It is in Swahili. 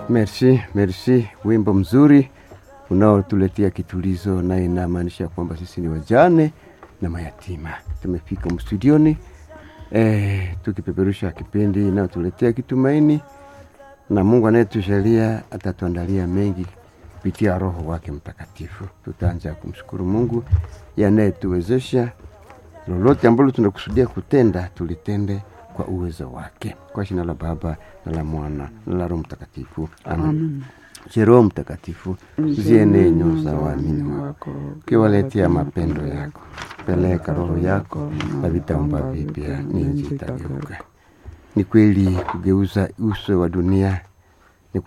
Merci, merci. Wimbo mzuri unaotuletea kitulizo na inamaanisha kwamba sisi ni wajane na mayatima. Tumefika mstudioni eh, tukipeperusha kipindi inayotuletea kitumaini, na Mungu anayetushalia atatuandalia mengi kupitia Roho wake Mtakatifu. Tutaanza kumshukuru Mungu yanayetuwezesha lolote ambalo tunakusudia kutenda, tulitende kwa uwezo wake, kwa jina la Baba na la Mwana na la Roho Mtakatifu, amen. Amen. Je, Roho Mtakatifu uzienee nyoyo za waamini wako, ukiwaletea mapendo yako. Peleka roho yako na vitaumba vipya, nchi itageuka. Ni kweli kugeuza uso wa dunia